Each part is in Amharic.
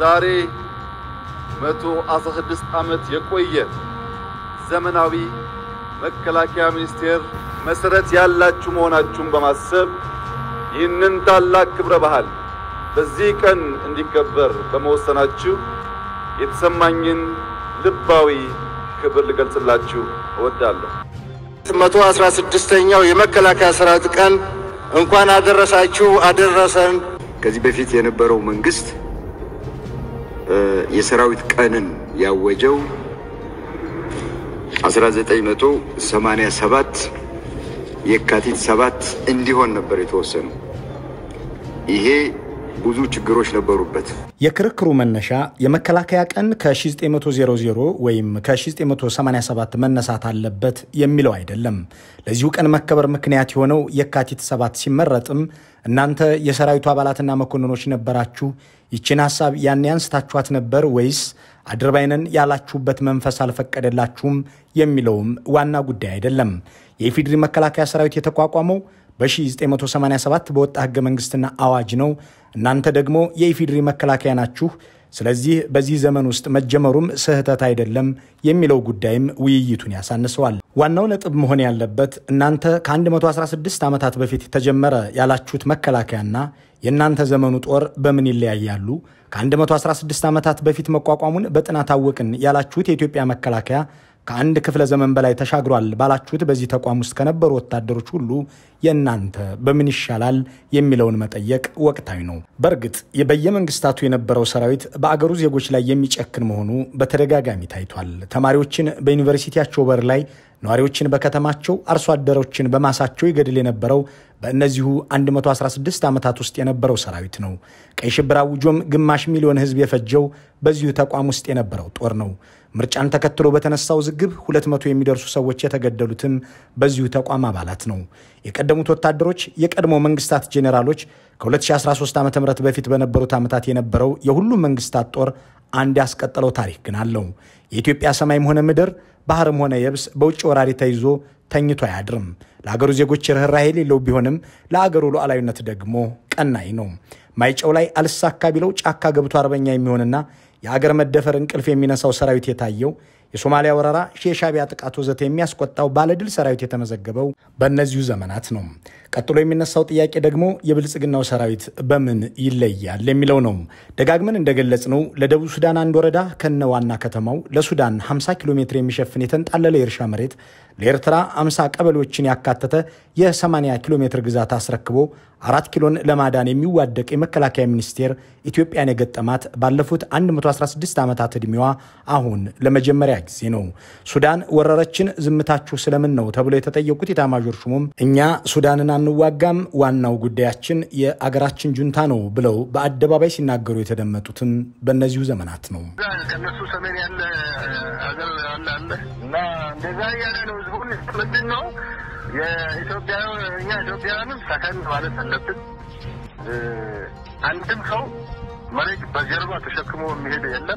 ዛሬ 116 ዓመት የቆየ ዘመናዊ መከላከያ ሚኒስቴር መሰረት ያላችሁ መሆናችሁን በማሰብ ይህንን ታላቅ ክብረ በዓል በዚህ ቀን እንዲከበር በመወሰናችሁ የተሰማኝን ልባዊ ክብር ልገልጽላችሁ እወዳለሁ። መቶ አስራ ስድስተኛው የመከላከያ ሰራዊት ቀን እንኳን አደረሳችሁ አደረሰን። ከዚህ በፊት የነበረው መንግስት የሰራዊት ቀንን ያወጀው 1987 የካቲት ሰባት እንዲሆን ነበር የተወሰነው። ይሄ ብዙ ችግሮች ነበሩበት። የክርክሩ መነሻ የመከላከያ ቀን ከ1900 ወይም ከ1987 መነሳት አለበት የሚለው አይደለም። ለዚሁ ቀን መከበር ምክንያት የሆነው የካቲት ሰባት ሲመረጥም እናንተ የሰራዊቱ አባላትና መኮንኖች ነበራችሁ፣ ይችን ሀሳብ ያኔ አንስታችኋት ነበር ወይስ አድርባይነን ያላችሁበት መንፈስ አልፈቀደላችሁም የሚለውም ዋና ጉዳይ አይደለም። የኢፌዴሪ መከላከያ ሰራዊት የተቋቋመው በ1987 በወጣ ህገ መንግስትና አዋጅ ነው። እናንተ ደግሞ የኢፌዴሪ መከላከያ ናችሁ። ስለዚህ በዚህ ዘመን ውስጥ መጀመሩም ስህተት አይደለም የሚለው ጉዳይም ውይይቱን ያሳንሰዋል። ዋናው ነጥብ መሆን ያለበት እናንተ ከ116 ዓመታት በፊት የተጀመረ ያላችሁት መከላከያና የእናንተ ዘመኑ ጦር በምን ይለያያሉ? ከ116 ዓመታት በፊት መቋቋሙን በጥናት አወቅን ያላችሁት የኢትዮጵያ መከላከያ ከአንድ ክፍለ ዘመን በላይ ተሻግሯል ባላችሁት በዚህ ተቋም ውስጥ ከነበሩ ወታደሮች ሁሉ የእናንተ በምን ይሻላል የሚለውን መጠየቅ ወቅታዊ ነው። በእርግጥ በየመንግስታቱ የነበረው ሰራዊት በአገሩ ዜጎች ላይ የሚጨክን መሆኑ በተደጋጋሚ ታይቷል። ተማሪዎችን በዩኒቨርሲቲያቸው በር ላይ፣ ነዋሪዎችን በከተማቸው፣ አርሶ አደሮችን በማሳቸው ይገድል የነበረው በእነዚሁ 116 ዓመታት ውስጥ የነበረው ሰራዊት ነው። ቀይ ሽብር አውጆም ግማሽ ሚሊዮን ህዝብ የፈጀው በዚሁ ተቋም ውስጥ የነበረው ጦር ነው። ምርጫን ተከትሎ በተነሳው ውዝግብ 200 የሚደርሱ ሰዎች የተገደሉትም በዚሁ ተቋም አባላት ነው። የቀደሙት ወታደሮች የቀድሞ መንግስታት ጄኔራሎች ከ2013 ዓ ም በፊት በነበሩት ዓመታት የነበረው የሁሉም መንግስታት ጦር አንድ ያስቀጠለው ታሪክ ግን አለው። የኢትዮጵያ ሰማይም ሆነ ምድር ባህርም ሆነ የብስ በውጭ ወራሪ ተይዞ ተኝቶ አያድርም። ለአገሩ ዜጎች ርኅራኄ የሌለው ቢሆንም ለአገሩ ሉዓላዊነት ደግሞ ቀናይ ነው። ማይጨው ላይ አልሳካ ቢለው ጫካ ገብቶ አርበኛ የሚሆንና የአገር መደፈር እንቅልፍ የሚነሳው ሰራዊት የታየው የሶማሊያ ወረራ፣ የሻዕቢያ ጥቃት ወዘተ የሚያስቆጣው ባለድል ሰራዊት የተመዘገበው በእነዚሁ ዘመናት ነው። ቀጥሎ የሚነሳው ጥያቄ ደግሞ የብልጽግናው ሰራዊት በምን ይለያል የሚለው ነው። ደጋግመን እንደገለጽ ነው ለደቡብ ሱዳን አንድ ወረዳ ከነ ዋና ከተማው ለሱዳን 50 ኪሎ ሜትር የሚሸፍን የተንጣለለ የእርሻ መሬት ለኤርትራ 50 ቀበሌዎችን ያካተተ የ80 ኪሎ ሜትር ግዛት አስረክቦ አራት ኪሎን ለማዳን የሚዋደቅ የመከላከያ ሚኒስቴር ኢትዮጵያን የገጠማት ባለፉት 116 ዓመታት ዕድሜዋ አሁን ለመጀመሪያ ጊዜ ነው። ሱዳን ወረረችን ዝምታችሁ ስለምን ነው ተብሎ የተጠየቁት ኢታማዦር ሹሙም እኛ ሱዳንን አንዋጋም፣ ዋናው ጉዳያችን የአገራችን ጁንታ ነው ብለው በአደባባይ ሲናገሩ የተደመጡትም በእነዚሁ ዘመናት ነው። ከነሱ ሰሜን ያለ ሀገር አለ አለ እና እንደዛ እያለ ነው ህዝቡን ምንድን ነው የኢትዮጵያ እኛ ኢትዮጵያውያንም ሰከን ማለት አለብን። አንድም ሰው መሬት በጀርባ ተሸክሞ የሚሄድ የለም።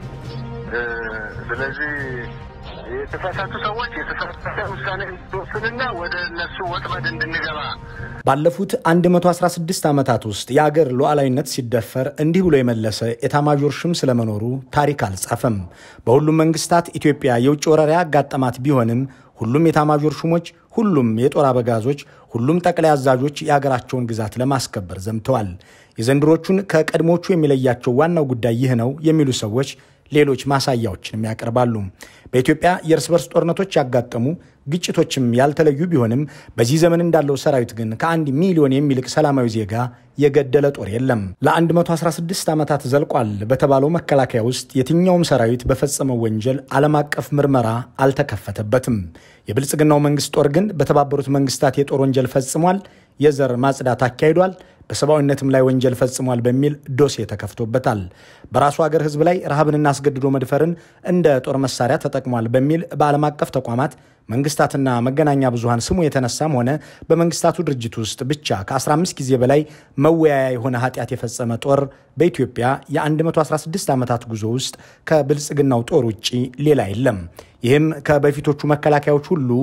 ስለዚህ የተሳሳቱ ሰዎች የተሳሳተ ውሳኔ እንድትወስንና ወደ እነሱ ወጥመድ እንድንገባ ባለፉት 116 ዓመታት ውስጥ የአገር ሉዓላዊነት ሲደፈር እንዲህ ብሎ የመለሰ ኤታማዦር ሹም ስለመኖሩ ታሪክ አልጻፈም። በሁሉም መንግስታት ኢትዮጵያ የውጭ ወረራ ያጋጠማት ቢሆንም ሁሉም ኤታማዦር ሹሞች፣ ሁሉም የጦር አበጋዞች፣ ሁሉም ጠቅላይ አዛዦች የአገራቸውን ግዛት ለማስከበር ዘምተዋል። የዘንድሮቹን ከቀድሞቹ የሚለያቸው ዋናው ጉዳይ ይህ ነው የሚሉ ሰዎች ሌሎች ማሳያዎችንም ያቀርባሉ። በኢትዮጵያ የእርስ በርስ ጦርነቶች ያጋጠሙ ግጭቶችም ያልተለዩ ቢሆንም በዚህ ዘመን እንዳለው ሰራዊት ግን ከአንድ ሚሊዮን የሚልቅ ሰላማዊ ዜጋ የገደለ ጦር የለም። ለ116 ዓመታት ዘልቋል በተባለው መከላከያ ውስጥ የትኛውም ሰራዊት በፈጸመው ወንጀል ዓለም አቀፍ ምርመራ አልተከፈተበትም። የብልጽግናው መንግስት ጦር ግን በተባበሩት መንግስታት የጦር ወንጀል ፈጽሟል፣ የዘር ማጽዳት አካሂዷል በሰብአዊነትም ላይ ወንጀል ፈጽሟል በሚል ዶሴ ተከፍቶበታል። በራሱ ሀገር ህዝብ ላይ ረሃብንና አስገድዶ መድፈርን እንደ ጦር መሳሪያ ተጠቅሟል በሚል በዓለም አቀፍ ተቋማት መንግስታትና መገናኛ ብዙሃን ስሙ የተነሳም ሆነ በመንግስታቱ ድርጅት ውስጥ ብቻ ከ15 ጊዜ በላይ መወያያ የሆነ ኃጢአት የፈጸመ ጦር በኢትዮጵያ የ116 ዓመታት ጉዞ ውስጥ ከብልጽግናው ጦር ውጭ ሌላ የለም። ይህም ከበፊቶቹ መከላከያዎች ሁሉ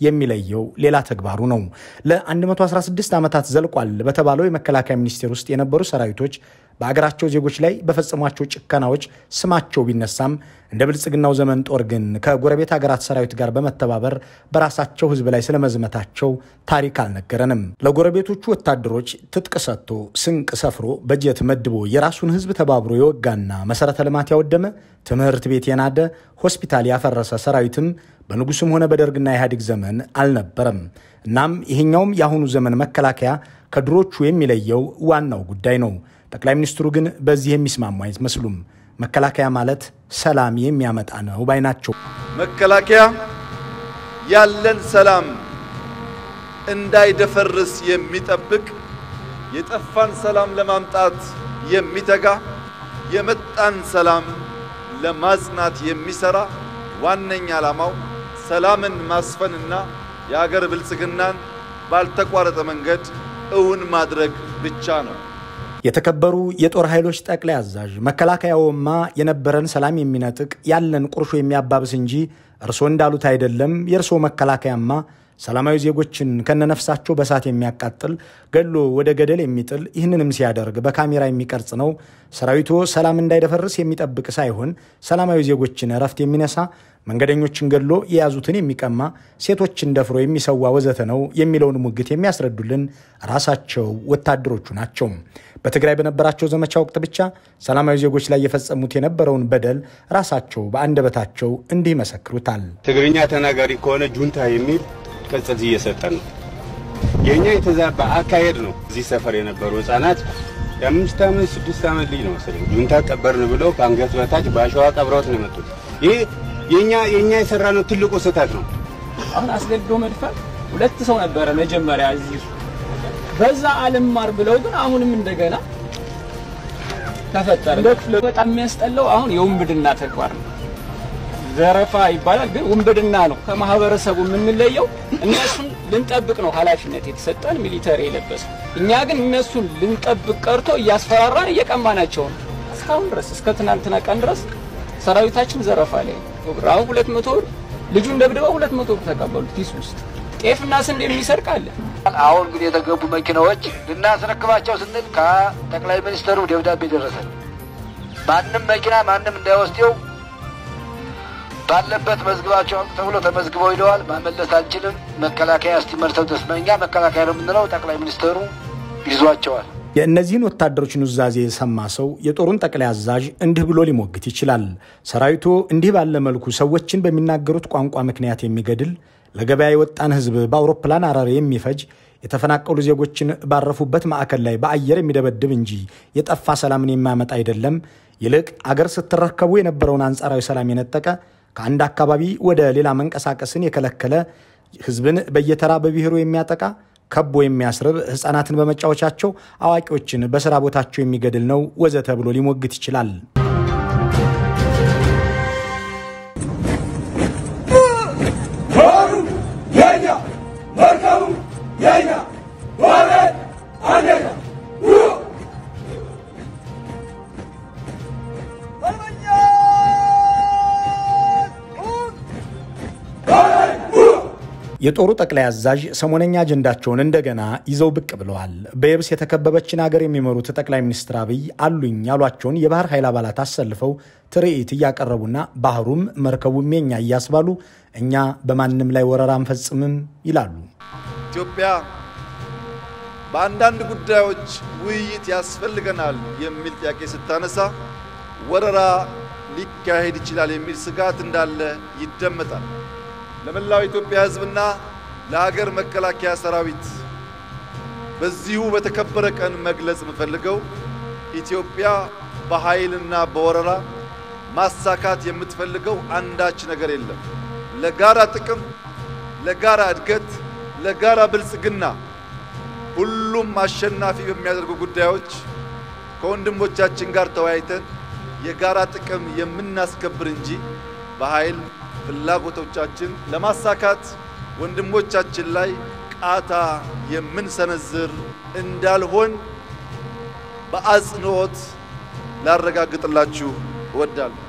የሚለየው ሌላ ተግባሩ ነው። ለ116 ዓመታት ዘልቋል በተባለው የመከላከያ ሚኒስቴር ውስጥ የነበሩ ሰራዊቶች በአገራቸው ዜጎች ላይ በፈጸሟቸው ጭከናዎች ስማቸው ቢነሳም እንደ ብልጽግናው ዘመን ጦር ግን ከጎረቤት ሀገራት ሰራዊት ጋር በመተባበር በራሳቸው ሕዝብ ላይ ስለመዝመታቸው ታሪክ አልነገረንም። ለጎረቤቶቹ ወታደሮች ትጥቅ ሰጥቶ ስንቅ ሰፍሮ በጀት መድቦ የራሱን ሕዝብ ተባብሮ የወጋና መሰረተ ልማት ያወደመ ትምህርት ቤት የናደ ሆስፒታል ያፈረሰ ሰራዊትም በንጉስም ሆነ በደርግና ኢህአዴግ ዘመን አልነበረም። እናም ይሄኛውም የአሁኑ ዘመን መከላከያ ከድሮቹ የሚለየው ዋናው ጉዳይ ነው። ጠቅላይ ሚኒስትሩ ግን በዚህ የሚስማሙ አይመስሉም። መከላከያ ማለት ሰላም የሚያመጣ ነው ባይ ናቸው። መከላከያ ያለን ሰላም እንዳይደፈርስ የሚጠብቅ የጠፋን ሰላም ለማምጣት የሚተጋ የመጣን ሰላም ለማጽናት የሚሰራ ዋነኛ ዓላማው ሰላምን ማስፈንና የሀገር ብልጽግናን ባልተቋረጠ መንገድ እውን ማድረግ ብቻ ነው። የተከበሩ የጦር ኃይሎች ጠቅላይ አዛዥ፣ መከላከያውማ የነበረን ሰላም የሚነጥቅ ያለን ቁርሾ የሚያባብስ እንጂ እርስዎ እንዳሉት አይደለም። የእርስዎ መከላከያማ ሰላማዊ ዜጎችን ከነነፍሳቸው በሳት የሚያቃጥል ገሎ ወደ ገደል የሚጥል ይህንንም ሲያደርግ በካሜራ የሚቀርጽ ነው። ሰራዊቱ ሰላም እንዳይደፈርስ የሚጠብቅ ሳይሆን ሰላማዊ ዜጎችን እረፍት የሚነሳ መንገደኞችን ገሎ የያዙትን የሚቀማ ሴቶችን ደፍሮ የሚሰዋ ወዘተ ነው የሚለውን ሙግት የሚያስረዱልን ራሳቸው ወታደሮቹ ናቸው። በትግራይ በነበራቸው ዘመቻ ወቅት ብቻ ሰላማዊ ዜጎች ላይ የፈጸሙት የነበረውን በደል ራሳቸው በአንደበታቸው እንዲህ ይመሰክሩታል። ትግርኛ ተናጋሪ ከሆነ ጁንታ የሚል ቅጽል እየሰጠን ነው። የእኛ የተዛባ አካሄድ ነው። እዚህ ሰፈር የነበሩ ህጻናት የአምስት ዓመት ስድስት ዓመት ልጅ ነው መሰለኝ ጁንታ ቀበርን ብለው ከአንገት በታች በአሸዋ ቀብረውት ነው የመጡት። ይህ የእኛ የእኛ የሰራ ነው ትልቁ ስህተት ነው። አሁን አስገድዶ መድፈር ሁለት ሰው ነበረ መጀመሪያ እዚህ በዛ አልማር ብለው ግን አሁንም እንደገና ተፈጠረ። እንደ ክፍለ በጣም የሚያስጠላው አሁን የውንብድና ተግባር ነው። ዘረፋ ይባላል፣ ግን ውንብድና ነው። ከማህበረሰቡ የምንለየው እነሱን ልንጠብቅ ነው ኃላፊነት የተሰጠን ሚሊተሪ የለበሰ እኛ ግን እነሱን ልንጠብቅ ቀርቶ እያስፈራራን እየቀማናቸው ነው። እስካሁን ድረስ እስከ ትናንትና ቀን ድረስ ሰራዊታችን ዘረፋ ላይ ነው። አሁን ሁለት መቶ ብር ልጁን ደብድበው ሁለት መቶ ብር ተቀበሉት ኪስ ውስጥ ጤፍና ስንዴ የሚሰርቅ አለ። አሁን ግን የተገቡ መኪናዎች ልናስረክባቸው ስንል ከጠቅላይ ሚኒስትሩ ደብዳቤ ደረሰን። ማንም መኪና ማንም እንዳይወስደው ባለበት መዝግባቸው ተብሎ ተመዝግበው ሂደዋል። ማመለስ አንችልም። መከላከያ እስቲመርተው ድረስ እኛ መከላከያ ነው የምንለው። ጠቅላይ ሚኒስትሩ ይዟቸዋል። የእነዚህን ወታደሮች ኑዛዜ የሰማ ሰው የጦሩን ጠቅላይ አዛዥ እንዲህ ብሎ ሊሞግት ይችላል። ሰራዊቱ እንዲህ ባለ መልኩ ሰዎችን በሚናገሩት ቋንቋ ምክንያት የሚገድል ለገበያ የወጣን ሕዝብ በአውሮፕላን አረር የሚፈጅ የተፈናቀሉ ዜጎችን ባረፉበት ማዕከል ላይ በአየር የሚደበድብ እንጂ የጠፋ ሰላምን የማያመጣ አይደለም። ይልቅ አገር ስትረከቡ የነበረውን አንጻራዊ ሰላም የነጠቀ ከአንድ አካባቢ ወደ ሌላ መንቀሳቀስን የከለከለ ሕዝብን በየተራ በብሔሩ የሚያጠቃ ከቦ የሚያስርብ ሕፃናትን በመጫወቻቸው አዋቂዎችን በስራ ቦታቸው የሚገድል ነው ወዘተ ብሎ ሊሞግት ይችላል። የጦሩ ጠቅላይ አዛዥ ሰሞነኛ አጀንዳቸውን እንደገና ይዘው ብቅ ብለዋል። በየብስ የተከበበችን ሀገር የሚመሩት ጠቅላይ ሚኒስትር አብይ አሉኝ ያሏቸውን የባህር ኃይል አባላት አሰልፈው ትርኢት እያቀረቡና ባህሩም መርከቡም የኛ እያስባሉ እኛ በማንም ላይ ወረራ አንፈጽምም ይላሉ። ኢትዮጵያ በአንዳንድ ጉዳዮች ውይይት ያስፈልገናል የሚል ጥያቄ ስታነሳ ወረራ ሊካሄድ ይችላል የሚል ስጋት እንዳለ ይደመጣል። ለመላው ኢትዮጵያ ሕዝብና ለሀገር መከላከያ ሰራዊት በዚሁ በተከበረ ቀን መግለጽ የምፈልገው ኢትዮጵያ በኃይልና በወረራ ማሳካት የምትፈልገው አንዳች ነገር የለም። ለጋራ ጥቅም፣ ለጋራ እድገት፣ ለጋራ ብልጽግና ሁሉም አሸናፊ በሚያደርጉ ጉዳዮች ከወንድሞቻችን ጋር ተወያይተን የጋራ ጥቅም የምናስከብር እንጂ በኃይል ፍላጎቶቻችን ለማሳካት ወንድሞቻችን ላይ ቃታ የምንሰነዝር እንዳልሆን በአጽንኦት ላረጋግጥላችሁ እወዳለሁ።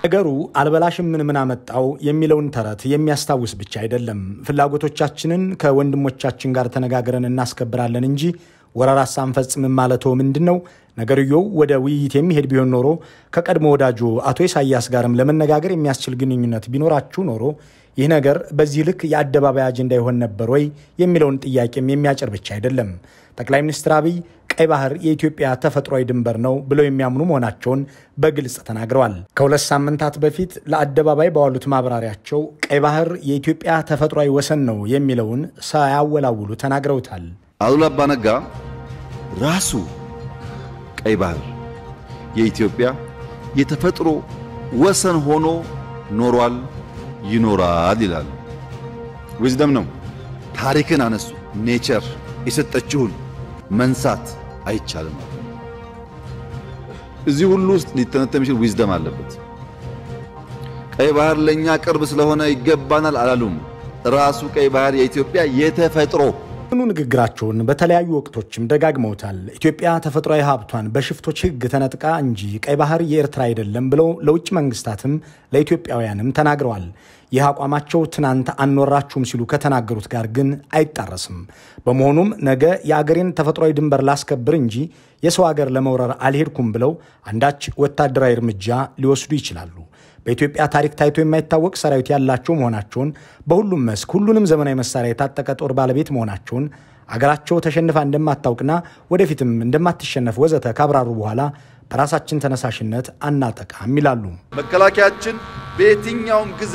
ነገሩ አልበላሽም ምን ምን አመጣው የሚለውን ተረት የሚያስታውስ ብቻ አይደለም። ፍላጎቶቻችንን ከወንድሞቻችን ጋር ተነጋግረን እናስከብራለን እንጂ ወረራ ሳንፈጽምም ማለትዎ ምንድን ነው? ነገርየው ወደ ውይይት የሚሄድ ቢሆን ኖሮ ከቀድሞ ወዳጆ አቶ ኢሳያስ ጋርም ለመነጋገር የሚያስችል ግንኙነት ቢኖራችሁ ኖሮ ይህ ነገር በዚህ ልክ የአደባባይ አጀንዳ ይሆን ነበር ወይ የሚለውን ጥያቄም የሚያጭር ብቻ አይደለም። ጠቅላይ ሚኒስትር አብይ ቀይ ባህር የኢትዮጵያ ተፈጥሯዊ ድንበር ነው ብለው የሚያምኑ መሆናቸውን በግልጽ ተናግረዋል። ከሁለት ሳምንታት በፊት ለአደባባይ ባዋሉት ማብራሪያቸው ቀይ ባህር የኢትዮጵያ ተፈጥሯዊ ወሰን ነው የሚለውን ሳያወላውሉ ተናግረውታል። አሉላ አባ ነጋ ራሱ ቀይ ባህር የኢትዮጵያ የተፈጥሮ ወሰን ሆኖ ኖሯል፣ ይኖራል ይላል። ዊዝደም ነው። ታሪክን አነሱ። ኔቸር የሰጠችውን መንሳት አይቻልም። እዚህ ሁሉ ውስጥ ሊተነተን የሚችል ዊዝደም አለበት። ቀይ ባህር ለእኛ ቅርብ ስለሆነ ይገባናል አላሉም። ራሱ ቀይ ባህር የኢትዮጵያ የተፈጥሮ ኑ ንግግራቸውን በተለያዩ ወቅቶችም ደጋግመውታል። ኢትዮጵያ ተፈጥሯዊ ሀብቷን በሽፍቶች ሕግ ተነጥቃ እንጂ ቀይ ባህር የኤርትራ አይደለም ብለው ለውጭ መንግስታትም ለኢትዮጵያውያንም ተናግረዋል። ይህ አቋማቸው ትናንት አንወራችሁም ሲሉ ከተናገሩት ጋር ግን አይጣረስም። በመሆኑም ነገ የአገሬን ተፈጥሯዊ ድንበር ላስከብር እንጂ የሰው አገር ለመውረር አልሄድኩም ብለው አንዳች ወታደራዊ እርምጃ ሊወስዱ ይችላሉ። በኢትዮጵያ ታሪክ ታይቶ የማይታወቅ ሰራዊት ያላቸው መሆናቸውን በሁሉም መስክ ሁሉንም ዘመናዊ መሳሪያ የታጠቀ ጦር ባለቤት መሆናቸውን አገራቸው ተሸንፋ እንደማታውቅና ወደፊትም እንደማትሸነፍ ወዘተ ካብራሩ በኋላ በራሳችን ተነሳሽነት አናጠቃም ይላሉ። መከላከያችን በየትኛውም ጊዜ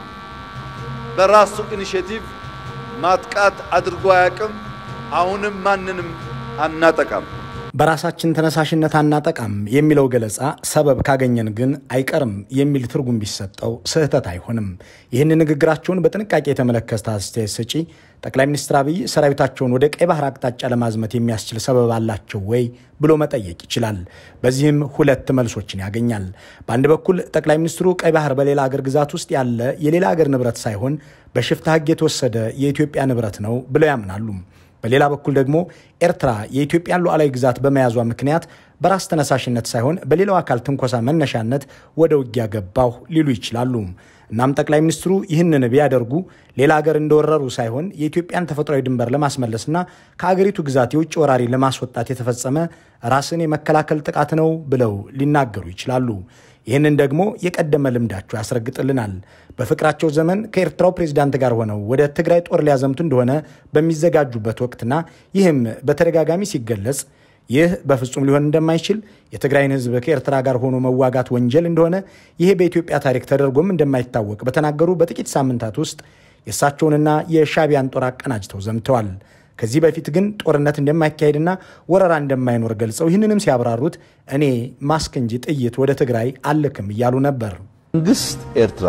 በራሱ ኢኒሼቲቭ ማጥቃት አድርጎ አያውቅም። አሁንም ማንንም አናጠቃም። በራሳችን ተነሳሽነት አናጠቃም የሚለው ገለጻ ሰበብ ካገኘን ግን አይቀርም የሚል ትርጉም ቢሰጠው ስህተት አይሆንም። ይህን ንግግራቸውን በጥንቃቄ የተመለከተ አስተያየት ሰጪ ጠቅላይ ሚኒስትር አብይ ሰራዊታቸውን ወደ ቀይ ባህር አቅጣጫ ለማዝመት የሚያስችል ሰበብ አላቸው ወይ ብሎ መጠየቅ ይችላል። በዚህም ሁለት መልሶችን ያገኛል። በአንድ በኩል ጠቅላይ ሚኒስትሩ ቀይ ባህር በሌላ አገር ግዛት ውስጥ ያለ የሌላ አገር ንብረት ሳይሆን በሽፍታ ሕግ የተወሰደ የኢትዮጵያ ንብረት ነው ብለው ያምናሉ። በሌላ በኩል ደግሞ ኤርትራ የኢትዮጵያን ሉዓላዊ ግዛት በመያዟ ምክንያት በራስ ተነሳሽነት ሳይሆን በሌላው አካል ትንኮሳ መነሻነት ወደ ውጊያ ገባሁ ሊሉ ይችላሉ። እናም ጠቅላይ ሚኒስትሩ ይህንን ቢያደርጉ ሌላ ሀገር እንደወረሩ ሳይሆን የኢትዮጵያን ተፈጥሯዊ ድንበር ለማስመለስና ከአገሪቱ ግዛት የውጭ ወራሪ ለማስወጣት የተፈጸመ ራስን የመከላከል ጥቃት ነው ብለው ሊናገሩ ይችላሉ። ይህንን ደግሞ የቀደመ ልምዳቸው ያስረግጥልናል። በፍቅራቸው ዘመን ከኤርትራው ፕሬዚዳንት ጋር ሆነው ወደ ትግራይ ጦር ሊያዘምቱ እንደሆነ በሚዘጋጁበት ወቅትና ይህም በተደጋጋሚ ሲገለጽ ይህ በፍጹም ሊሆን እንደማይችል የትግራይን ሕዝብ ከኤርትራ ጋር ሆኖ መዋጋት ወንጀል እንደሆነ ይሄ በኢትዮጵያ ታሪክ ተደርጎም እንደማይታወቅ በተናገሩ በጥቂት ሳምንታት ውስጥ የእሳቸውንና የሻቢያን ጦር አቀናጅተው ዘምተዋል። ከዚህ በፊት ግን ጦርነት እንደማይካሄድና ወረራ እንደማይኖር ገልጸው ይህንንም ሲያብራሩት እኔ ማስክ እንጂ ጥይት ወደ ትግራይ አልክም እያሉ ነበር። መንግስት ኤርትራ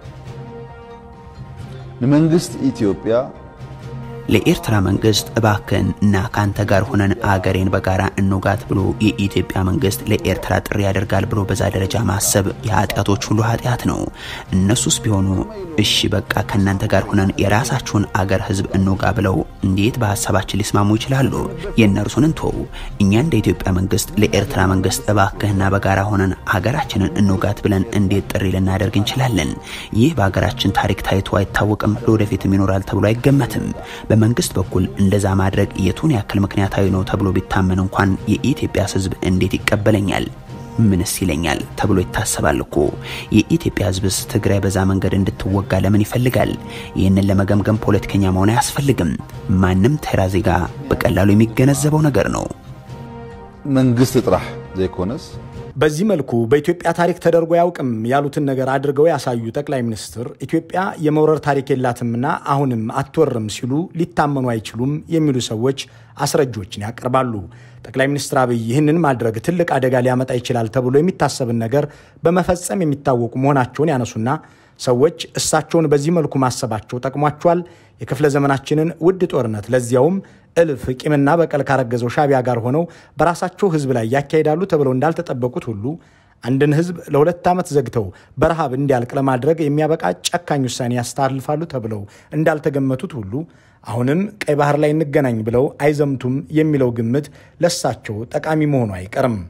ንመንግስት ኢትዮጵያ ለኤርትራ መንግስት እባክን እና ካንተ ጋር ሆነን አገሬን በጋራ እንውጋት ብሎ የኢትዮጵያ መንግስት ለኤርትራ ጥሪ ያደርጋል ብሎ በዛ ደረጃ ማሰብ የኃጢአቶች ሁሉ ኃጢአት ነው። እነሱስ ቢሆኑ እሺ በቃ ከእናንተ ጋር ሆነን የራሳችሁን አገር ህዝብ እንውጋ ብለው እንዴት በሀሳባችን ሊስማሙ ይችላሉ? የእነርሱን እንተው። እኛ እንደ ኢትዮጵያ መንግስት ለኤርትራ መንግስት እባክህና በጋራ ሆነን ሀገራችንን እንውጋት ብለን እንዴት ጥሪ ልናደርግ እንችላለን? ይህ በሀገራችን ታሪክ ታይቶ አይታወቅም፣ ለወደፊትም ይኖራል ተብሎ አይገመትም። በመንግስት በኩል እንደዛ ማድረግ የቱን ያክል ምክንያታዊ ነው ተብሎ ቢታመን እንኳን የኢትዮጵያ ህዝብ እንዴት ይቀበለኛል? ምንስ ይለኛል ተብሎ ይታሰባል እኮ። የኢትዮጵያ ህዝብስ ትግራይ በዛ መንገድ እንድትወጋ ለምን ይፈልጋል? ይህንን ለመገምገም ፖለቲከኛ መሆን አያስፈልግም። ማንም ተራ ዜጋ በቀላሉ የሚገነዘበው ነገር ነው። መንግስት ጥራሕ ዘይኮነስ በዚህ መልኩ በኢትዮጵያ ታሪክ ተደርጎ አያውቅም ያሉትን ነገር አድርገው ያሳዩ ጠቅላይ ሚኒስትር ኢትዮጵያ የመውረር ታሪክ የላትምና አሁንም አትወርም ሲሉ ሊታመኑ አይችሉም የሚሉ ሰዎች አስረጆችን ያቀርባሉ። ጠቅላይ ሚኒስትር አብይ ይህንን ማድረግ ትልቅ አደጋ ሊያመጣ ይችላል ተብሎ የሚታሰብን ነገር በመፈጸም የሚታወቁ መሆናቸውን ያነሱና ሰዎች እሳቸውን በዚህ መልኩ ማሰባቸው ጠቅሟቸዋል፣ የክፍለ ዘመናችንን ውድ ጦርነት ለዚያውም እልፍ ቂምና በቀል ካረገዘው ሻቢያ ጋር ሆነው በራሳቸው ህዝብ ላይ ያካሂዳሉ ተብለው እንዳልተጠበቁት ሁሉ አንድን ህዝብ ለሁለት ዓመት ዘግተው በረሃብ እንዲያልቅ ለማድረግ የሚያበቃ ጨካኝ ውሳኔ ያስተላልፋሉ ተብለው እንዳልተገመቱት ሁሉ አሁንም ቀይ ባህር ላይ እንገናኝ ብለው አይዘምቱም የሚለው ግምት ለሳቸው ጠቃሚ መሆኑ አይቀርም።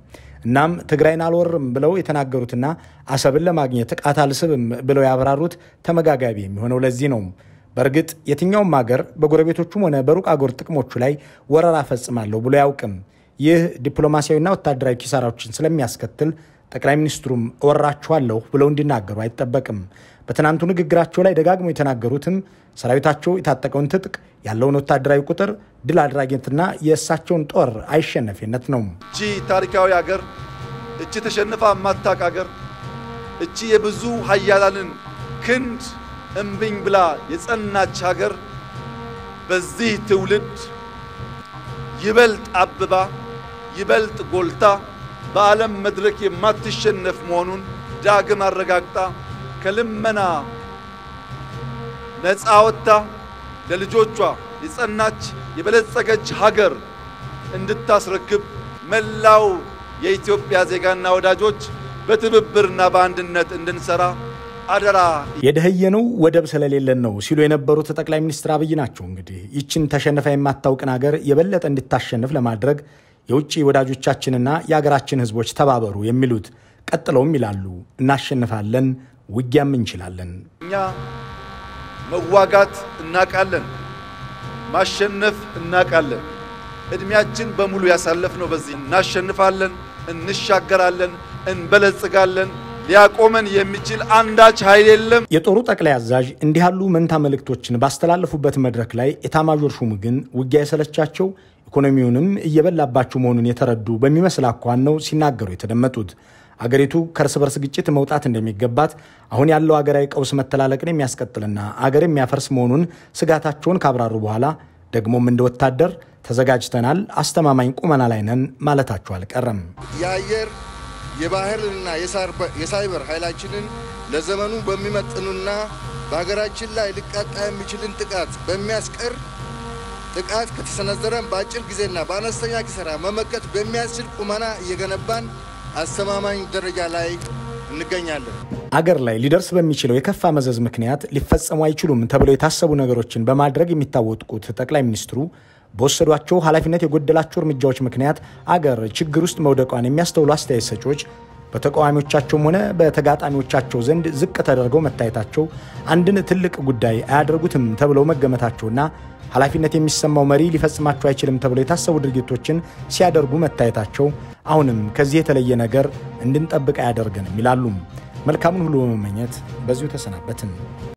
እናም ትግራይን አልወርም ብለው የተናገሩትና አሰብን ለማግኘት ጥቃት አልስብም ብለው ያብራሩት ተመጋጋቢ የሚሆነው ለዚህ ነው። በእርግጥ የትኛውም ሀገር በጎረቤቶቹም ሆነ በሩቅ አገር ጥቅሞቹ ላይ ወረራ ፈጽማለሁ ብሎ አያውቅም። ይህ ዲፕሎማሲያዊና ወታደራዊ ኪሳራዎችን ስለሚያስከትል ጠቅላይ ሚኒስትሩም እወራችኋለሁ ብለው እንዲናገሩ አይጠበቅም። በትናንቱ ንግግራቸው ላይ ደጋግሞ የተናገሩትም ሰራዊታቸው የታጠቀውን ትጥቅ ያለውን ወታደራዊ ቁጥር ድል አድራጊነትና የእሳቸውን ጦር አይሸነፊነት ነው። እቺ ታሪካዊ ሀገር፣ እቺ ተሸንፋ የማታቅ ሀገር፣ እቺ የብዙ ሀያላንን ክንድ እምቢኝ ብላ የጸናች ሀገር በዚህ ትውልድ ይበልጥ አብባ ይበልጥ ጎልታ በዓለም መድረክ የማትሸነፍ መሆኑን ዳግም አረጋግጣ ከልመና ነፃ ወጥታ ለልጆቿ የጸናች የበለጸገች ሀገር እንድታስረክብ መላው የኢትዮጵያ ዜጋና ወዳጆች በትብብርና በአንድነት እንድንሰራ አደራ። የደህየነው ወደብ ስለሌለን ነው ሲሉ የነበሩት ጠቅላይ ሚኒስትር አብይ ናቸው። እንግዲህ ይችን ተሸንፋ የማታውቅን ሀገር የበለጠ እንድታሸንፍ ለማድረግ የውጭ ወዳጆቻችንና የሀገራችን ሕዝቦች ተባበሩ የሚሉት ቀጥለውም ይላሉ፣ እናሸንፋለን፣ ውጊያም እንችላለን። እኛ መዋጋት እናቃለን፣ ማሸነፍ እናቃለን። ዕድሜያችን በሙሉ ያሳለፍነው በዚህ እናሸንፋለን፣ እንሻገራለን፣ እንበለጽጋለን። ሊያቆመን የሚችል አንዳች ኃይል የለም። የጦሩ ጠቅላይ አዛዥ እንዲህ ያሉ መንታ መልእክቶችን ባስተላለፉበት መድረክ ላይ ኤታማዦር ሹም ግን ውጊያ የሰለቻቸው ኢኮኖሚውንም እየበላባቸው መሆኑን የተረዱ በሚመስል አኳኋን ነው ሲናገሩ የተደመጡት። አገሪቱ ከእርስ በርስ ግጭት መውጣት እንደሚገባት አሁን ያለው አገራዊ ቀውስ መተላለቅን የሚያስቀጥልና አገር የሚያፈርስ መሆኑን ስጋታቸውን ካብራሩ በኋላ ደግሞም እንደ ወታደር ተዘጋጅተናል፣ አስተማማኝ ቁመና ላይ ነን ማለታቸው አልቀረም። የአየር የባህርና የሳይበር ኃይላችንን ለዘመኑ በሚመጥኑና በሀገራችን ላይ ሊቃጣ የሚችልን ጥቃት በሚያስቀር ጥቃት ከተሰነዘረን በአጭር ጊዜና በአነስተኛ ኪሳራ መመከት በሚያስችል ቁመና እየገነባን አስተማማኝ ደረጃ ላይ እንገኛለን። አገር ላይ ሊደርስ በሚችለው የከፋ መዘዝ ምክንያት ሊፈጸሙ አይችሉም ተብለው የታሰቡ ነገሮችን በማድረግ የሚታወቁት ጠቅላይ ሚኒስትሩ በወሰዷቸው ኃላፊነት የጎደላቸው እርምጃዎች ምክንያት አገር ችግር ውስጥ መውደቋን የሚያስተውሉ አስተያየት ሰጪዎች በተቃዋሚዎቻቸውም ሆነ በተጋጣሚዎቻቸው ዘንድ ዝቅ ተደርገው መታየታቸው አንድን ትልቅ ጉዳይ አያደርጉትም ተብለው መገመታቸውና ኃላፊነት የሚሰማው መሪ ሊፈጽማቸው አይችልም ተብለው የታሰቡ ድርጊቶችን ሲያደርጉ መታየታቸው አሁንም ከዚህ የተለየ ነገር እንድንጠብቅ አያደርገንም ይላሉ። መልካሙን ሁሉ በመመኘት በዚሁ ተሰናበትን።